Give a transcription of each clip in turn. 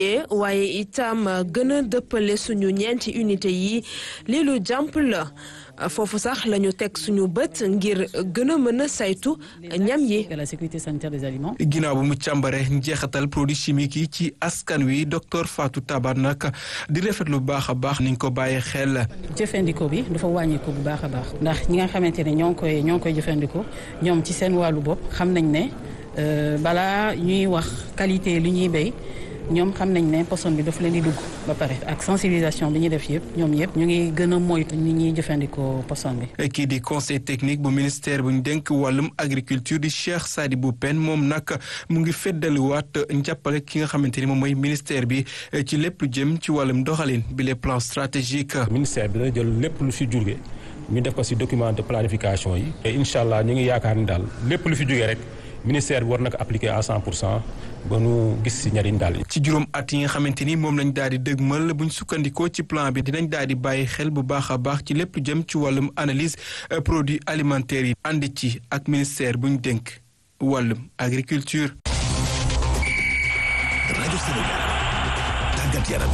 waaye itam gën a dëppale suñu ñeenti unité yi lii lu jàmp la foofu sax la ñu teg suñu bët ngir gën a mën a saytu ñam yi. la sécurité sanitaire des aliments. ginnaaw bu mu càmbare njeexatal produits chimiques yi ci askan wi docteur Fatou Tabar nag di rafet lu baax a baax niñ ko bàyyee xel. jëfandikoo bi dafa wàññeeku bu baax a baax ndax ñi nga xamante ne ñoo ngi koy ñoo ngi koy jëfandikoo ñoom ci seen wàllu bopp xam nañ ne balaa ñuy wax qualité li ñuy béy. ñoom xam nañ ne poson bi dafa leen di dugg ba pare ak sensibilisation bi ñu def yëpp ñoom yëpp ñu ngi gën a moytu ni ñuy jëfandikoo poson bi. kii di conseil technique bu ministère bu ñu dénk wàllum agriculture di Cheikh Sadibou Pène moom nag mu ngi feddaliwaat njàppale ki nga xamante ni moom mooy ministère bi ci lépp lu jëm ci wàllum doxalin bi les plans stratégiques. ministère bi dana jël lépp lu fi jóge ñu def ko ci document de planification yi. et incha allah ñu ngi yaakaar ni daal lépp lu fi jóge rek. ministère bi war na ko appliquer à 100 pour cent ba nu gis ci njariñ daal. ci juróom at yi nga xamante ni moom lañ daal di dëgmal buñ sukkandikoo ci plan bi dinañ daal di bàyyi xel bu baax a baax ci lépp jëm ci wàllum analyse produits alimentaires yi. ànd ci ak ministère buñ dénk wàllum agriculture. rajo Sénégal tàggat yaram.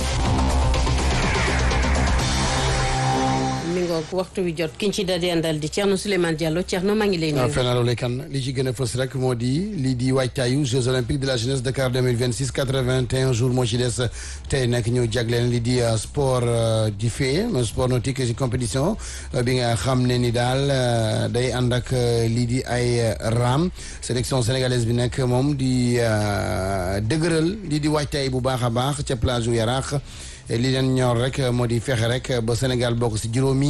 ngoog waxtu wi jot ki ñu ci daal di àndal di Thierno Souleymane Diallo Thierno maa ngi lay nuyu. fenaaloo lay kan li ci gën a fës rek moo di lii di waajtaayu Jeux olympiques de la jeunesse Dakar 2026 81 jours moo ci des tey nag ñu jagleen li di sport di fee sport nautique ci compétition bi nga xam ne ni daal day ànd ak lii di ay raam sélection sénégalaise bi nag moom di dëgëral lii di waajtaay bu baax a baax ca plage u Yaraax li leen ñor rek moo di fexe rek ba Sénégal bokk si juróomi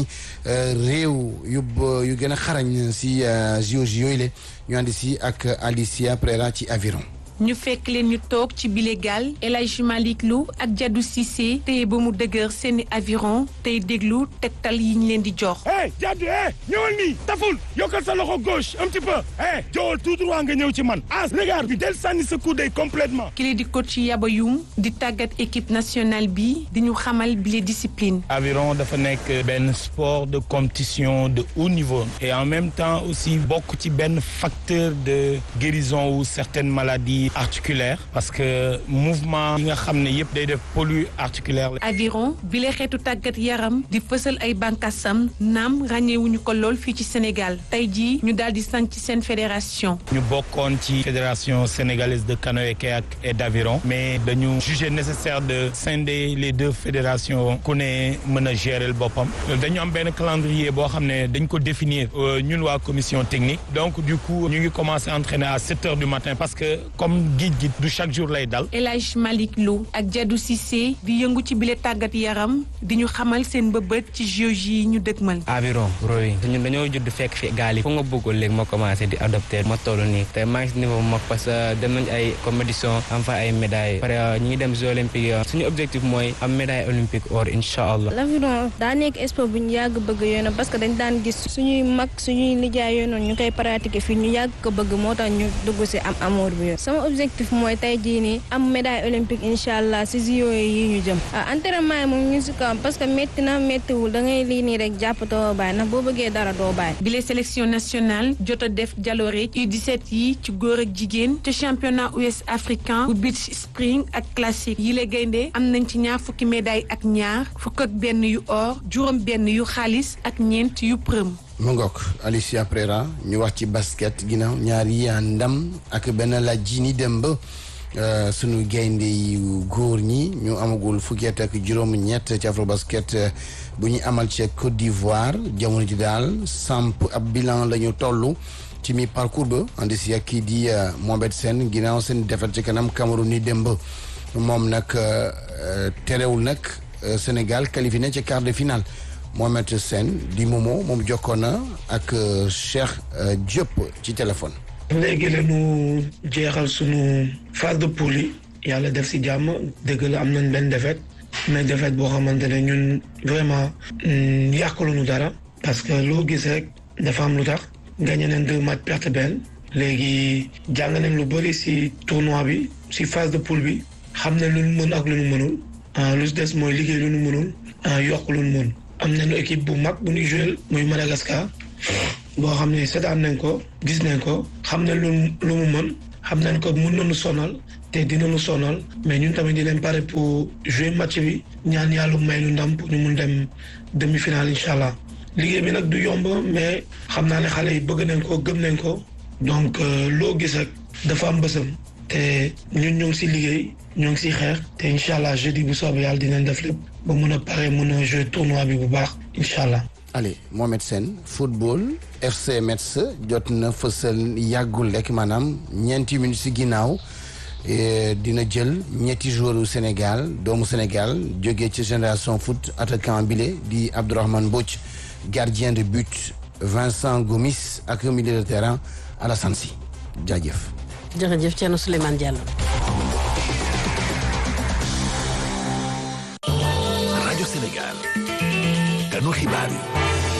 réew yu yu gën a xarañ si JOJ yooyu le ñu àndi si ak Alicia Prera ci aviron ñu fekk leen ñu toog ci bile gaal El Hadj Malick Lou ak Jadou Cissé téye ba mu dëgër seeni aviron tey déglu tegtal yi ñu leen di jox. hey Jadou eh ñëwal nii taful yokkal sa loxo gauche un petit peu eh jowal tout droit nga ñëw ci man as regarde bi del sànni sa coude complètement ki di coach Yaba Youm di tàggat équipe nationale bi di ñu xamal bile discipline. aviron dafa nekk benn sport de compétition de haut niveau et en même temps aussi bokk ci benn facteur de guérison ou certaines maladies. articulaire parce que mouvement yi nga xam ne yëpp day def pollu articulaire la. aviron bi la xeetu tàggat yaram di fësal ay bànqaasam naam ràññeewuñu ko lool fii ci Sénégal tey jii ñu daal di sant ci seen fédération. ñu bokkoon ci fédération sénégalaise de canoë-kayak et d'aviron mais dañu jugé nécessaire de scinder les deux fédérations ku ne mën a gérer boppam dañu am benn calendrier boo xam ne dañ ko définir ñun waa commission technique donc du coup ñu ngi commencé entraîner à sept heures du matin parce que comme géej gi du chaque jour lay dal. El Hadj Malick Lou ak Jadou Cissé di yëngu ci bile tàggat yaram di ñu xamal seen bëbët ci JOJ yi ñu dëgmal. aviron rowing ñun dañoo judd fekk fi gaal yi fu nga bëggoon léegi ma commencé di adopté ma toll nii te maa ngi si niveau mag parce que dem nañ ay compétition am fa ay médailles pare ñu ngi dem jeux olympiques suñu objectif mooy am médaille olympique or incha allah. l'aviron daa nekk sport bu ñu yàgg bëgg yoon parce que dañ daan gis suñuy mag suñuy nijaay yoon ñu koy pratiquer fii ñu yàgg ko bëgg moo tax ñu dugg si am amour bi objectif mooy tey jii nii am médaille olympique incha allah si JO yi ñu jëm entraînement yi moom ñu si kawam parce que métti na méttiwul da ngay lii nii rek jàpp doo bàyyi ndax boo bëggee dara doo bàyyi. bile sélection nationale jot a def jaloore U17 yi ci góor ak jigéen te championnat ouest africain bu beach spring ak classique yi la gaynde am nañ ci ñaar fukki médaille ak ñaar fukk ak benn yu or juróom benn yu xaalis ak ñeent yu përëm. mu ngoog Alicia Prera ñu wax ci basket ginnaaw ñaar yi ndam ak benn la ji ni dem ba sunu gaynde yu góor ñi ñu amagul fukki at ak juróom-ñett ci afro basket bu ñu amal ci Côte d'Ivoire jamono ji daal samp ab bilan la ñu toll ci mi parcours ba andi si ak kii di Mohamed Sène ginnaaw seen defar ci kanam Cameroun ni dem ba moom nag terewul nag Sénégal qualifié na ci quart de finale. Mohamed Sène di Momo moom jokkoon na ak Cheikh Diop ci téléphone. léegi lañu jeexal sunu phase de poule yi yàlla def si jàmm dëgg la am nañ benn défaite mais défaite boo xamante ne ñun vraiment yàqaluñu dara parce que loo gis rek dafa am lu tax gagné nañ deux matchs perte benn léegi jàng nañ lu bëri si tournoi bi si phase de poule bi xam nañ lu ñu mën ak lu ñu mënul lu si des mooy liggéey lu ñu mënul yokk lu ñu mën. am nañu équipe bu mag bu ñuy joué muy Madagascar boo xam ne seetaan nañ ko gis nañ ko xam nañ lu lu mu mën xam nañ ko mun nañu sonal te dinañu sonal mais ñun tamit dinañ pare pour jouer match bi ñaan yàlla may lu ndam pour ñu mun dem demi-finale incha allah liggéey bi nag du yomb mais xam naa ne xale yi bëgg nañ ko gëm nañ ko donc loo gis rek dafa am bësam te ñun ñoo ngi si liggéey ñoo ngi si xeex te incha allah jeudi bu soobee yàlla dinañ def lépp ba mun a pare mun a jouer tournoi bi bu baax incha allah. allez Mohamed Sène football FC Metz jot na fësal yàggul rek maanaam ñeenti minutes si ginnaaw dina jël ñetti joueurs Sénégal doomu Sénégal jógee ci génération foot attaquant bile di Abdourahmane Mbodj gardien de but Vincent Gomis ak milieu de terrain Alassane Sy jaajëf. jërëjëf Thierno Souleymane Diallo. rajo Sénégal. kanu xibaar yi.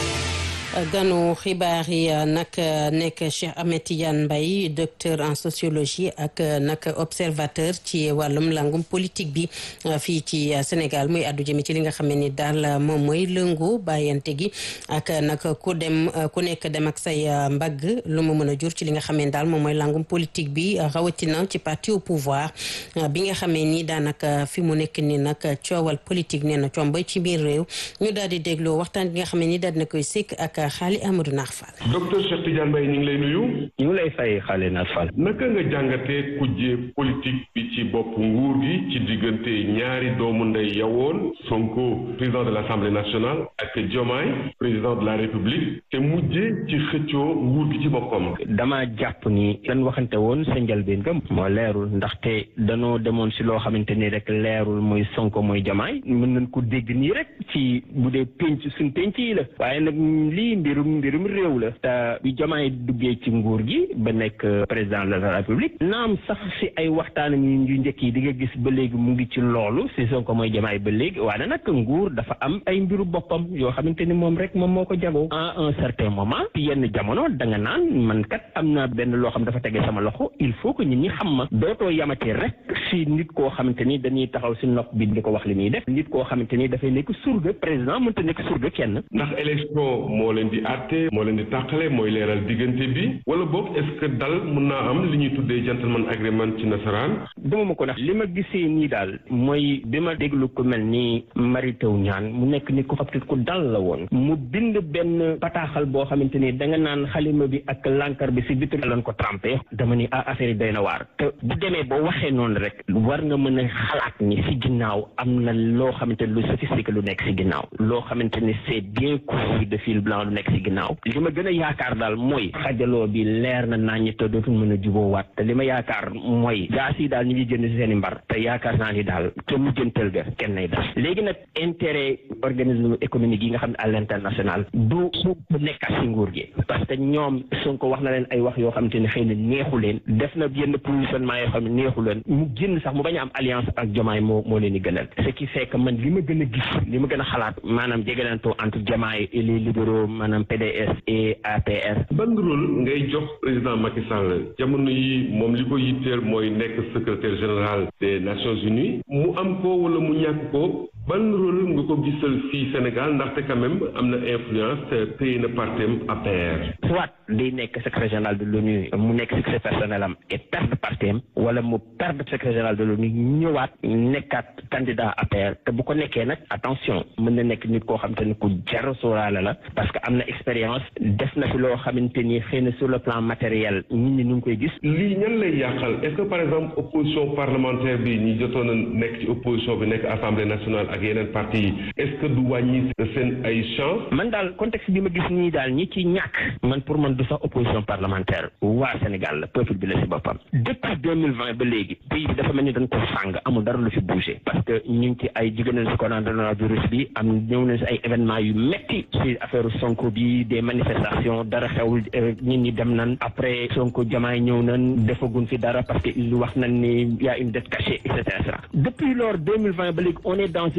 ganu xibaar yi nag nekk Cheikh Ahmed Tidiane Mbaye docteur en sociologie ak nag observateur ci wàllum langum politique bi fii ci Sénégal muy àddu jëmi ci li nga xam ne ni daal moom mooy lëngu bàyyante gi ak nag ku dem ku nekk dem ak say mbagg lu mu mën a jur ci li nga xam ne daal moom mooy langum politique bi rawatina ci parti au pouvoir bi nga xamee ni daanaka fi mu nekk ni nag coowal politique nee na combay ci biir réew ñu daal di dégloo waxtaan bi nga xam ne ni daal dina koy sikk ak xaali Amadou Naar Fall. docteur Cheikh Tidiane Mbaye ñu ngi lay nuyu. ñu ngi lay fay xaali Naar Fall. naka nga jàngatee kujje politique bi ci bopp nguur gi ci diggante ñaari doomu ndey yawoon Sonko président de l' assemblée nationale ak Diomaye président de la république te mujje ci xëccoo nguur gi ci boppam. dama jàpp ni lan waxante woon sa njëlbeen ga moo leerul ndaxte danoo demoon si loo xamante ni rek leerul mooy Sonko mooy Diomaye mën nañ ko dégg nii rek ci bu dee penc suñ penc yi la waaye nag lii mbirum mbirum réew la te bi Diomaye duggee ci nguur gi ba nekk président de la république naam sax si ay waxtaanam yu njëkk yi di nga gis ba léegi mu ngi ci loolu si Sonko mooy Diomaye ba léegi waaye nag nguur dafa am ay mbiru boppam yoo xamante ni moom rek moom moo ko jagoo à un certain moment ci yenn jamono da nga naan man kat am na benn loo xam dafa tege sama loxo il faut que nit ñi xam ma dootoo yamate rek si nit koo xamante ni dañuy taxaw si nopp bi di ko wax li muy def nit koo xamante ni dafay nekk surga président mënta nekk surga kenn ndax élection moo leen di àtte moo leen di tàqale mooy leeral diggante bi wala boog est-ce que dal mun naa am li ñuy tuddee gentleman agreement ci nasaraan dama ma ko ndax li ma gisee nii daal mooy bi ma déglu ko mel ni Mary Teuw Niane mu nekk ni ko xam ku dal la woon mu bind benn bataaxal boo xamante ni da nga naan xalima bi ak lankar bi si bitu lañ ko trempé dama ni ah affaire yi doy na waar te bu demee boo waxee noonu rek war nga mën a xalaat ni si ginnaaw am na loo xamante ni lu sophistiqué lu nekk si ginnaaw loo xamante ni c'est bien cousu de fil blanc lu nekk si ginnaaw li ma gën a yaakaar daal mooy xajaloo bi leer na naññi te dootul mën a juboowaat te li ma yaakaar mooy gaas yi daal ñu ngi jënd si seen i mbar te yaakaar naa ni daal te mujjantal ga kenn nay def léegi nag intérêt organisme économique yi nga xam ne à l'international du Sonko nekkat si nguur gi parce que ñoom Sonko wax na leen ay wax yoo xamante ne xëy na neexu leen def na yenn positionnement yoo xam ne neexu leen mu génn sax mu bañ a am alliance ak Diomaye moo moo leen di gënal ce qui fait que man li ma gën a gis li ma gën a xalaat maanaam jegelantoo entre Diomaye et les libéraux maanaam PDS et APR. ban rôle ngay jox président Macky Sall jamono yi moom li ko yitteel mooy nekk secrétaire général des Nations Unies mu am ko wala mu ñàkk ko ban rôle nga ko gisal fii Sénégal ndaxte quand même am na influence te téye na partem APR. soit day nekk secrétaire général de l'ONU mu nekk secrétaire personnel am et perdre partem wala mu perdre secrétaire général de l'ONU ñëwaat nekkaat candidat APR te bu ko nekkee nag attention mën na nekk nit koo xamante ni ku jar sóoraale la parce que am na expérience def na fi loo xamante ni xëy na sur le plan matériel nit ñi ñu ngi koy gis. lii ñan lay yàqal est-ce que par exemple opposition parlementaire bi ñi jotoon a nekk ci opposition bi nekk assemblée nationale ak yeneen parti yi est-ce que du wàññi seen ay chance man daal contexte bi ma gis nii daal ñi ci ñàkk man pour man du sax opposition parlementaire waa Sénégal la peuple bi la si boppam depuis deux mille vingt ba léegi pays bi dafa mel ni dañ ko sàng amul dara lu fi bougé parce que ñu ngi ci ay jigéen nañ si coronavirus bi am ñëw nañ si ay événements yu metti si affaire Sonko bi des manifestations dara xewul nit ñi dem nañ après Sonko Diomaye ñëw nañ defagun fi dara parce que il wax nañ ni y a une dette cachée et cetera depuis lors deux mille vingt ba léegi on est dans une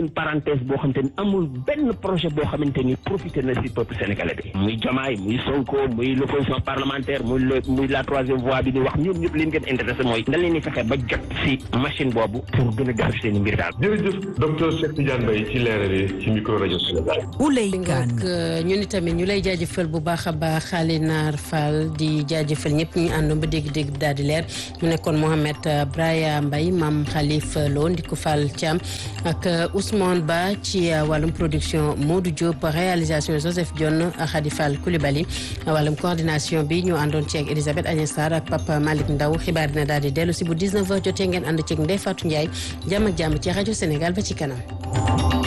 une parenthèse boo xamante ni amul benn projet boo xamante ni profité na si peuple sénégalais bi muy Diomaye muy Sonko muy l'opposition parlementaire muy le muy la troisième voie bi di wax ñoom ñëpp leen gën intéressé mooy nga leen di fexe ba jot si machine boobu pour gën a defar seen i mbir daal. jërëjëf docteur Cheikh Tidiane Mbaye ci leeral yi ci micro rajo Sénégal. Ouley Kane ñu ni tamit ñu lay jaajëfal bu baax a baax Xaali Naar Fall di jaajëfal ñëpp ñu àndoon ba dégg-dégg daal di leer mu nekkoon Mohamed Braya Mbaye Mam Khalifa Lo Ndiku Fall Thiam ak Ousmane Ba ci wàllum production Modou Diop réalisation Joseph Dione Khady Fall Coulibaly wàllum coordination bi ñu àndoon ci ak Elisabeth Agnès Sarr ak Papa Malick Ndaw xibaar dina daal di dellu si bu 19h jotee ngeen ànd ceeg Ndeye Fatou Ndiaye jàmm ak jàmm ci rajo Sénégal ba ci kanam.